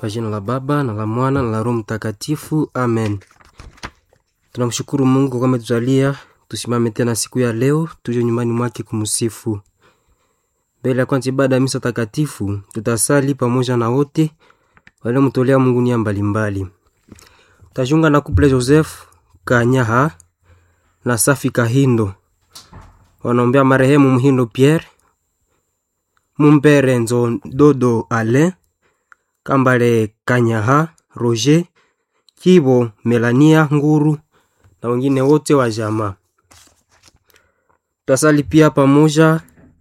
Kwa jina la Baba na la Mwana na la Roho Mtakatifu, amen. Tunamshukuru Mungu kwa ametujalia tusimame tena siku ya leo, tuje nyumbani mwake kumsifu. Mbele ya kwanza ibada ya misa takatifu, tutasali pamoja na wote waliomtolea Mungu nia mbalimbali. Tajunga na kuple Joseph Kanyaha na Safi Kahindo, wanaombea marehemu Muhindo Pierre Mumbere Nzo Dodo Alain Kambale Kanyaha Roger Kibo Melania Nguru na wengine wote wa jamaa. Tutasali pia pamoja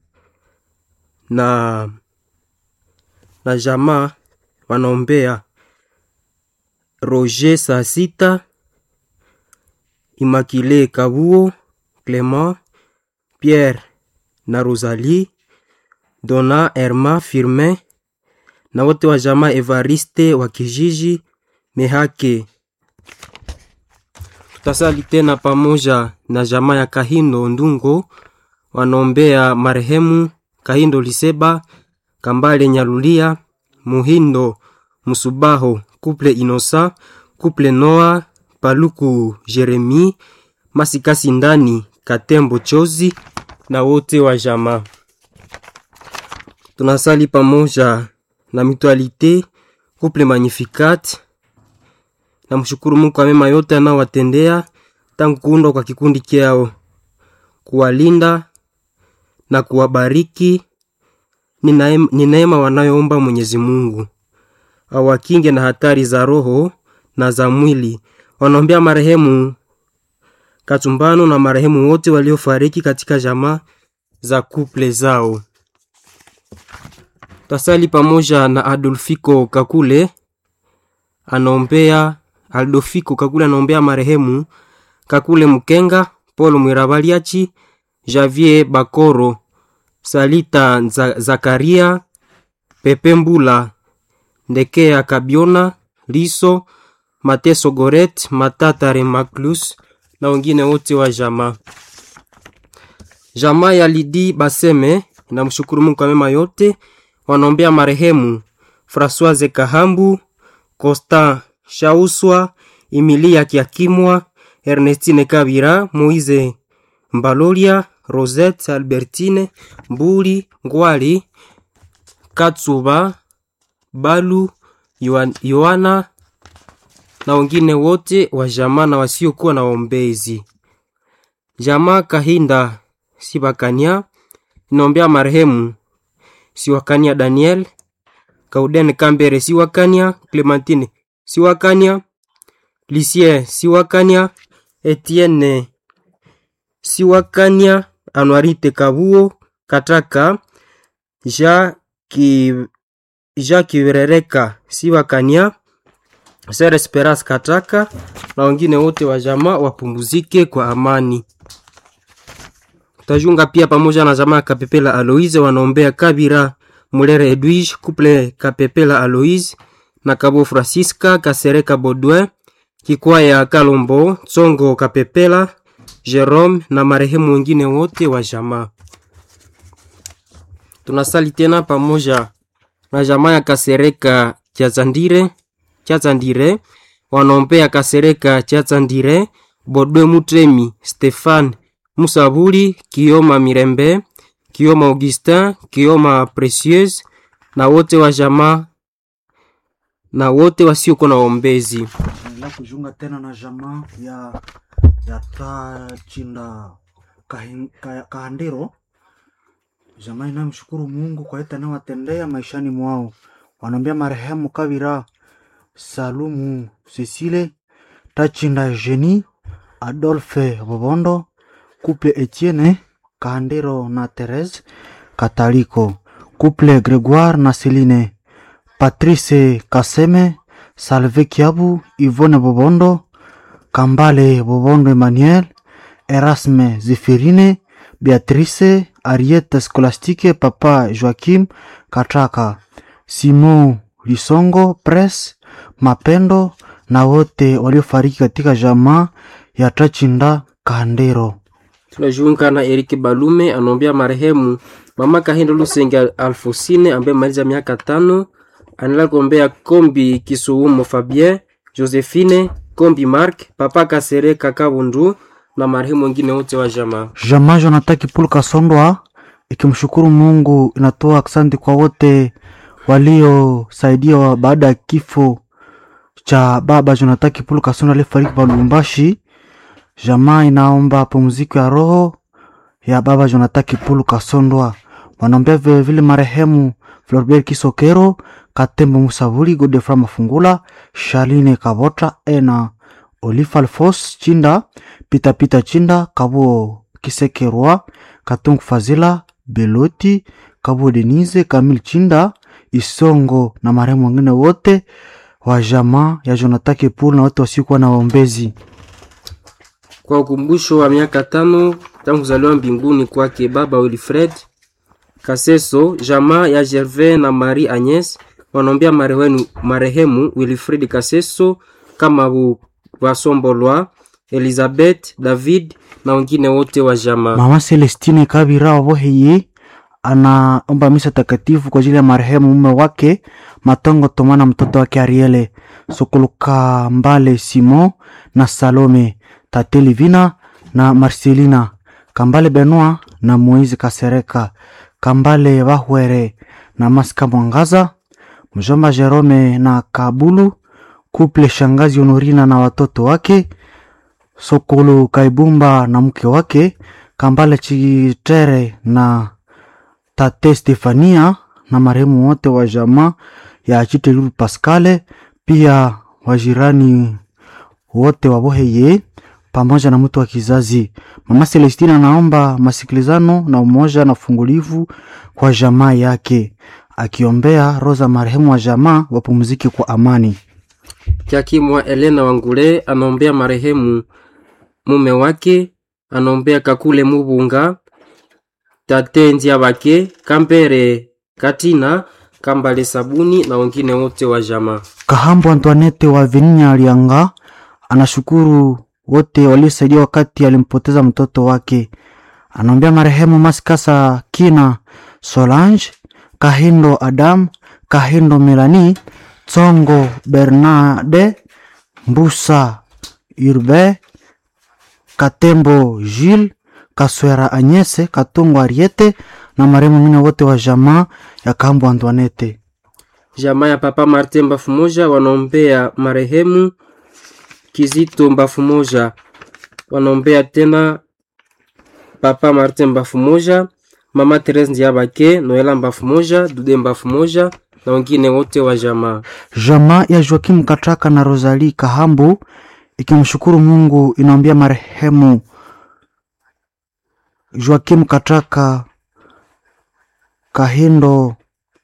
na na jamaa wanaombea Roger saa sita Immaculée Kabuo Clement Pierre na Rosalie Dona Herma Firmin na wote wa jamaa Evariste wa kijiji Mehake. Tutasali tena pamoja na jamaa ya Kahindo Ndungo wanaombea marehemu Kahindo Liseba Kambale Nyalulia Muhindo Musubaho Couple Inosa Couple Noa Paluku Jeremi Masikasi Ndani Katembo Chozi na wote wa jamaa. Tunasali pamoja na Mutualite Couple Magnificat na mshukuru Mungu kwa mema yote anaowatendea tangu kuundwa kwa kikundi kyao, kuwalinda na kuwabariki. Ni neema wanayoomba Mwenyezi Mungu awakinge na hatari za roho na za mwili. Wanaombea marehemu Katumbano na marehemu wote waliofariki katika jamaa za kuple zao. Tasali pamoja na Adolfiko Kakule anaombea Aldofiko Kakule anaombea marehemu Kakule Mkenga, Paul Mwirabaliachi, Javier Bakoro, Salita Nza, Zakaria, Pepe Mbula, Ndekea Kabiona, Liso, Mateso Goret, Matata Remaclus na wengine wote wa jamaa. Jamaa ya Lidi Baseme na mshukuru Mungu kwa mema yote, wanaombea marehemu Françoise Kahambu, Costa Shauswa, Emilia Kiakimwa, Ernestine Kabira, Moise Mbalolia, Rosette Albertine, Mbuli Ngwali, Katsuba, Balu, Yohana na wengine wote wa jamaa na wasiokuwa na waombezi. Jamaa Kahinda Sibakania inaombea marehemu Siwakania Daniel, Kauden Kambere Siwakania, Clementine Siwakania, Lisie Siwakania, Etienne Siwakania, Anuarite Kabuo Kataka, Jacques Kiverereka Siwakania, Ser Esperas Kataka na wengine wote wa jamaa wapumzike kwa amani. Tajunga pia pamoja na jamaa Kapepela Aloise wanaombea Kabira Mulere Edwige Couple Kapepela Aloise na Kabo Francisca Kasereka Baudouin Kikwaya Kalombo Tsongo Kapepela Jerome na marehemu wengine wote wa jamaa. Tunasali tena pamoja na jamaa ya Kasereka Chazandire Chazandire wanaombea Kasereka Chazandire Bodwe Mutremi Stefan Musabuli Kioma Mirembe Kioma Augustin Kioma Precieuse na wote wa jamaa na wote wasiokuwa na waombezi. la kujunga tena na jamaa ya ya Tachinda Kahin- Ka- Kahandiro, jamaa inayomshukuru Mungu kwa yote anayowatendea maishani mwao. Wanaombea marehemu Kabira Salumu Cecile Tachinda Jeni Adolphe Bobondo Couple Etienne Kahandiro na Therese Kataliko Couple Gregoire na Celine Patrice Kaseme Salve Kiabu Yvonne Bobondo Kambale Bobondo Emmanuel Erasme Zefirine Beatrice Ariete Scholastique Papa Joachim Katraka Simon Lisongo Press Mapendo na wote waliofariki katika jamaa ya Tachinda Kandero. Tunajiunga na Eric Balume anaombea marehemu mama Kahindo Lusenge Alfosine ambaye maliza miaka tano anaendelea kuombea Kombi Kisuumo Fabien, Josephine Kombi Mark, Papa Kasere Kakabundu na marehemu wengine wote wa jamaa. Jamaa Jonathan Kipulu Kasondwa ikimshukuru Mungu inatoa asante kwa wote waliosaidia baada ya kifo cha baba Jonathan Kipulu Kasondwa aliyefariki pa Lubumbashi. Jamaa inaomba pumziko ya roho ya baba Jonathan Kipulu Kasondwa. Wanaombea vile vile marehemu Floribert Kisokero, Katembo Musavuli, Godefra Mafungula, Shaline Kabota, Ena Olifa Alfos Chinda, Pita Pita Chinda, Kabuo Kisekerwa, Katungu Fazila, Beloti, Kabuo Denise, Kamil Chinda, Isongo na marehemu wengine wote wa jamaa ya Jonathan Kipulu na wote wasiokuwa na waombezi. Kwa ukumbusho wa miaka tano tangu kuzaliwa mbinguni kwake baba Wilfred Kaseso, jamaa ya Gervais na Marie Agnes wanaombea marehemu, marehemu Wilfred Kaseso kama bu Wasombolwa, Elizabeth David na wengine wote wa jamaa. Mama Celestine Kabira Waboheye anaomba misa takatifu kwa ajili ya marehemu mume wake Matongo Toma na mtoto wake Ariele Sokoluka Mbale Simon na Salome Tate Livina na Marcelina Kambale Benoit na Moise Kasereka Kambale Bahwere na Maska Mwangaza mjomba Jerome na Kabulu kuple shangazi Honorina na watoto wake Sokolo Kaibumba na mke wake Kambale Chitere na tate Stefania na marehemu wote wa jamaa ya Chitelu Pascale, pia wajirani wote wa Boheye pamoja na mtu wa kizazi. Mama Celestina anaomba masikilizano na umoja na ufungulivu kwa jamaa yake, akiombea roza marehemu wa jamaa wapumzike kwa amani. Kiakimwa Elena Wangule anaombea marehemu mume wake, anaombea Kakule Mubunga, Tate Nziabake, Kambere Katina, Kambale Sabuni na wengine wote wa jamaa. Kahambo Antoinette wa Vinya Alianga anashukuru wote waliosaidia wakati alimpoteza mtoto wake. Anaombea marehemu Maskasa Kina Solange, Kahindo Adam, Kahindo Melani, Tsongo Bernade, Mbusa Urbe, Katembo Jules, Kaswera Anyese, Katungo Ariete na marehemu wengine wote wa jamaa ya Kahambo Antoinette. Jamaa ya Papa Martin Mbafu Moja wanaombea marehemu Kizito Mbafu Moja, wanaombea tena Papa Martin Mbafu Moja, Mama Therese Ndiabake, Noela Mbafu Moja, Dude Mbafu Moja na wengine wote wa jamaa. Jamaa ya Joakim Katraka na Rosalie Kahambu ikimshukuru Mungu inaombea marehemu Joakim Katraka, Kahindo,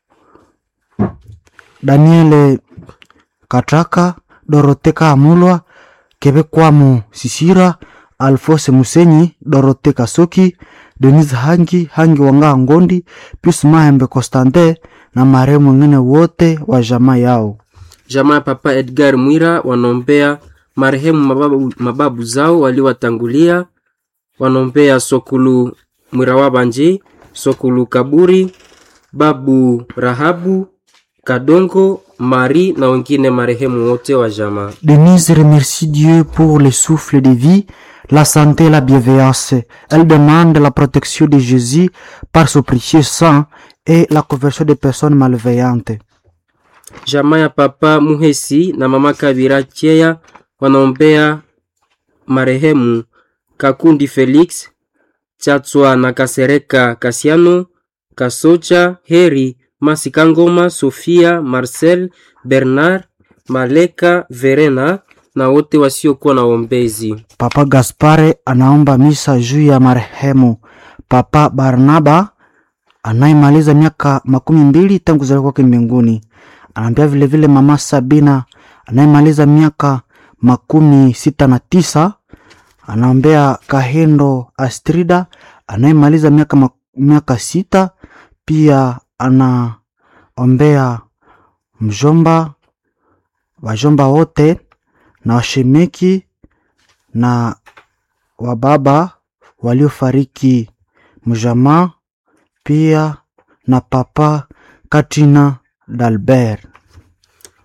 Daniele Katraka, Dorote Kaamulwa, Kebekwamu Sisira, Alfose Musenyi, Dorote Kasoki, Denise Hangi, Hangi Wanga Ngondi, Pius Mahembe Constante na marehemu wengine wote wa jamaa yao. Jamaa ya Papa Edgar Mwira wanaombea marehemu mababu, mababu zao waliwatangulia, wanaombea Sokulu Mwira Wabanji, Sokulu Kaburi, Babu Rahabu, Kadongo, Mari na wengine marehemu wote wa jamaa. Denise remercie Dieu pour le souffle de vie, la santé et la bienveillance. Elle demande la protection de Jésus par son précieux sang et la conversion des personnes malveillantes. Jamaa ya Papa Muhesi na Mama Kabira Cheya wanaombea marehemu Kakundi Felix, Chatswa na Kasereka Kasiano, Kasocha, Heri, Masikangoma, Sofia, Marcel, Bernard, Maleka, Verena na wote wasiokuwa na ombezi. Papa Gaspare anaomba misa juu ya marehemu Papa Barnaba anayemaliza miaka makumi mbili tangu kuzaliwa kwake mbinguni. Anaambia vilevile mama Sabina anayemaliza miaka makumi sita na tisa. Anaombea Kahindo Astrida anayemaliza miaka, mak- miaka sita. Pia anaombea mjomba wajomba wote na washemeki na wababa waliofariki mjamaa, pia na papa Katrina Dalbert.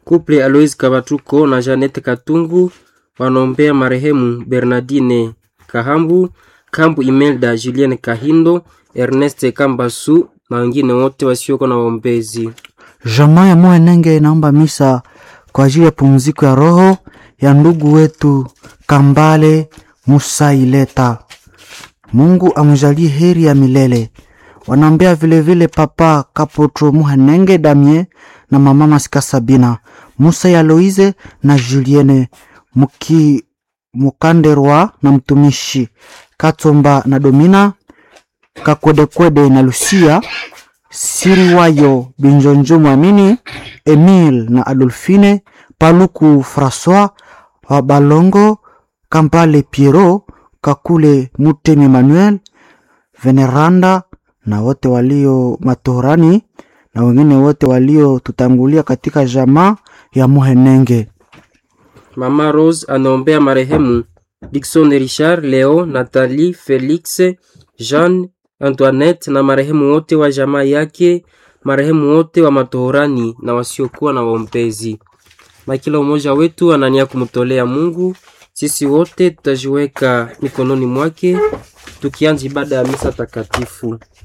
Kuple Alois Kabatuko na Janete Katungu wanaombea marehemu Bernardine Kahambu, Kambu Imelda, Julien Kahindo, Ernest Kambasu na wengine wote wasioko na waombezi. Jamaa ya Mwenenge inaomba misa kwa ajili ya pumziko ya roho ya ndugu wetu Kambale Musa Ileta. Mungu amjalie heri ya milele. Wanaombea vilevile papa Kapotro Muhenenge Damie na mama Masika Sabina Musa ya Loize na Julienne Muki Mukanderwa na mtumishi Katsomba na Domina Kakwedekwede na Lucia Siriwayo Binjonjo Mwamini Emile na Adolfine Paluku Francois wa Balongo Kampale Piero Kakule Mutemi Emmanuel Veneranda na wote walio matorani na wengine wote waliotutangulia katika jamaa ya Muhenenge. Mama Rose anaombea marehemu Dickson Richard, Leo, Nathalie, Felix, Jean, Antoinette na marehemu wote wa jamaa yake, marehemu wote wa matohorani na wasiokuwa na waombezi. Na kila umoja wetu anania kumtolea Mungu. Sisi wote tutajiweka mikononi mwake tukianza ibada ya misa takatifu.